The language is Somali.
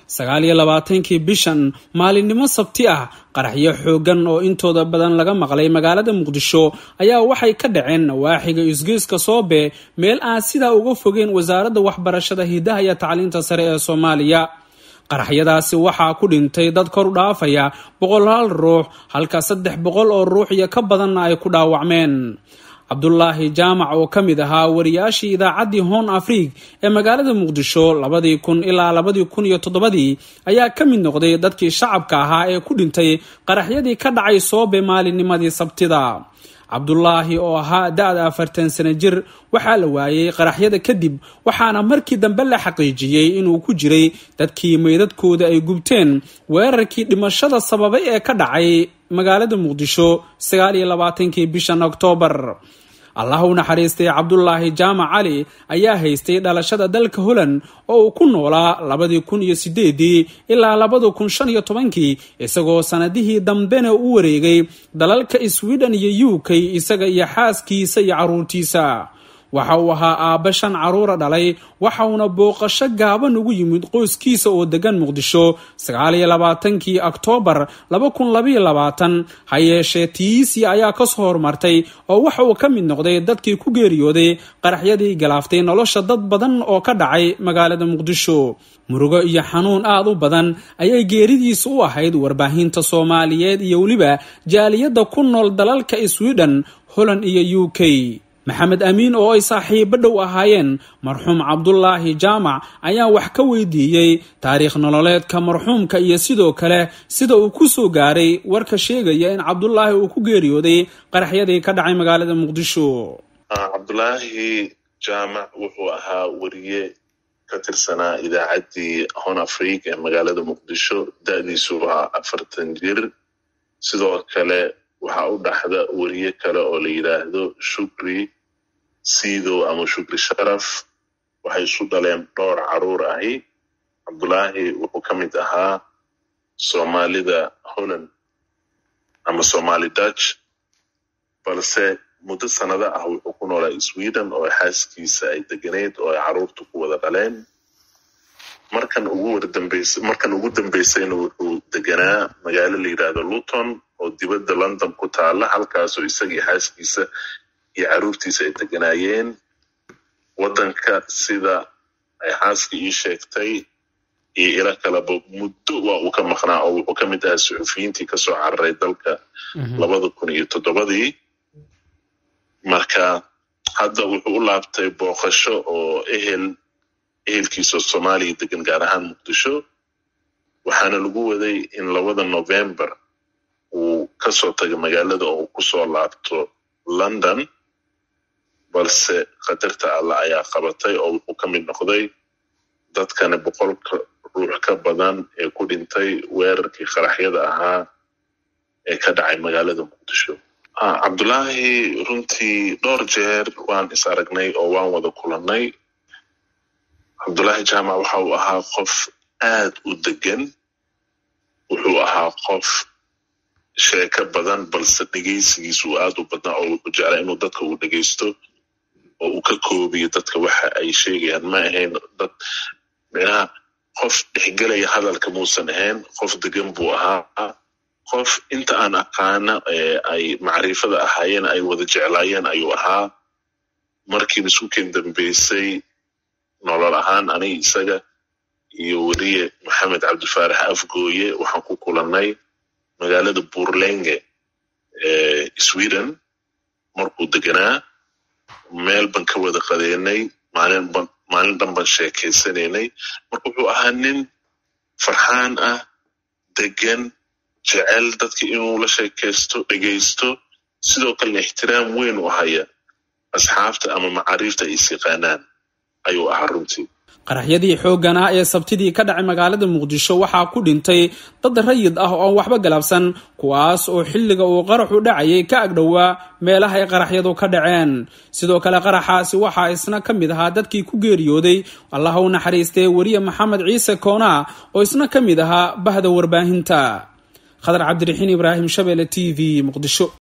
sagaal iyo labaatankii bishan maalinimo sabti ah qaraxyo xoogan oo intooda badan laga maqlay magaalada muqdisho ayaa waxay ka dhaceen nawaaxiga isgoyska soobe meel aan sidaa uga fogeyn wasaaradda waxbarashada hidaha iyo tacliinta sare ee soomaaliya qaraxyadaasi waxaa ku dhintay dad kor u dhaafaya boqolaal ruux halka saddex boqol oo ruux iyo ka badanna ay ku dhaawacmeen cabdulaahi jaamac oo ka mid ahaa wariyaashii idaacaddii hon afriig ee magaalada muqdisho labadii kun ilaa labadii kun iyo toddobadii ayaa ka mid noqday dadkii shacabka ahaa ee ku dhintay qaraxyadii ka dhacay soobe maalinnimadii sabtida cabdulaahi oo ahaa da-da afartan sano jir waxaa la waayey qaraxyada kadib waxaana markii dambe la xaqiijiyey inuu ku jiray dadkii meydadkooda ay gubteen weerarkii dhimashada sababay ee ka dhacay magaalada muqdisho sagaal iyo labaatankii bishan oktoobar allah u naxariistay cabdulaahi jaamac cali ayaa haystay dhalashada dalka holland oo uu ku noolaa labadii kun iyo sideedii ilaa labada kun shan iyo tobankii isagoo sanadihii dambena u wareegay dalalka sweden iyo u k isaga iyo xaaskiisa iyo caruurtiisa waxa uu ahaa aabba shan caruura dhalay waxauna booqasho gaaban ugu yimid qoyskiisa oo degan muqdisho sagaaliyo labaatankii oktoobar laba kun labaiyo labaatan ha yeeshee tiisi ayaa kasoo hormartay oo waxa uu ka mid noqday dadkii ku geeriyooday qaraxyadii galaaftay nolosha dad badan oo ka dhacay magaalada muqdisho murugo iyo xanuun aad u badan ayay geeridiisa u ahayd warbaahinta soomaaliyeed iyo weliba jaaliyadda ku nool dalalka sweden holland iyo u k maxamed amiin oo ay saaxiibo dhow ahaayeen marxuum cabdulaahi jaamac ayaa wax ka weydiiyey taariikh nololeedka marxuumka iyo sidoo kale sida uu ku soo gaaray warka sheegaya in cabdulaahi uu ku geeriyooday qaraxyadii ka dhacay magaalada muqdisho cabdulaahi jaamac wuxuu ahaa weriye ka tirsanaa idaacaddii hon afriig ee magaalada muqdisho da-diisu waa afartan jir sidoo kale waxaa u dhaxda weriye kale oo la yidhaahdo shukri siidow ama shukri sharaf waxay isu dhaleen dhowr caruur ahi cabdulaahi wuxuu ka mid ahaa soomaalida holland ama somali dutch balse muddo sanado ah wuxuu ku noolaa sweden oo xaaskiisa ay deganeyd oo ay caruurtu ku wada dhaleen markan ugu wardambeys markan ugu dambeysayna wuxuu deganaa magaalo la yidhaahdo luton oo dibadda london ku taala halkaasoo isagii xaaskiisa iyo caruurtiisa ay deganaayeen waddanka sida ay xaaska ii sheegtay iyo ilo kaleba muddo waa uu ka maqnaa oo wuxuu ka mid ahaa suxufiyiintii kasoo cararay dalka labada kun iyo toddobadii marka hadda wuxuu u laabtay booqasho oo ehel ehelkiisa soomaaliya degan gaar ahaan muqdisho waxaana lagu waday in labada november uu kasoo taga magaalada oo uu kusoo laabto london balse qadarta alla ayaa qabatay oo wuxuu ka mid noqday dadkana boqolka ruux ka badan ee ku dhintay weerarkii qaraxyada ahaa ee ka dhacay magaalada muqdisho cabdulaahi runtii dhowr jeer waan is aragnay oo waan wada kulannay cabdulaahi jaamac waxa uu ahaa qof aad u degan wuxuu ahaa qof sheeko badan balse dhegeysigiisa uu aad u badnaa oo wuxuu jeclaa inuu dadka uu dhegeysto oo uu ka koobiyo dadka waxa ay sheegayaan ma ahayn dad micnaha qof dhexgelaya hadalka muusan ahayn qof degan buu ahaa qof inta aan aqaana ay macrifada ahaayeen ay wada jeclaayeen ayuu ahaa markiina isku ken dambeysay nolol ahaan aniga isaga iyo weriye maxamed cabdifaarax afgooye waxaan ku kulannay magaalada burlenge ee sweden markuu deganaa meel ban ka wada qadeynay maalin dhan ban sheekaysanaynay marka wuxuu ahaa nin farxaan ah degan jecel dadka inuu la sheekaysto dhegaysto sidoo kalena ixtiraam weyn u haya asxaabta ama macaariifta ay is yaqaanaan ayuu ahaa runtii qaraxyadii xooggan ah ee sabtidii ka dhacay magaalada muqdisho waxaa ku dhintay dad rayid ah oo aan waxba galabsan kuwaas oo xilliga uu qaraxu dhacayay ka agdhowaa meelaha ay qaraxyadu ka dhaceen sidoo kale qaraxaasi waxaa isna ka mid ahaa dadkii ku geeriyooday allah u naxariistay weriye maxamed ciise koonaa oo isna ka mid ahaa bahda warbaahinta khadar cabdiraxiin ibraahim shabeelle t v muqdisho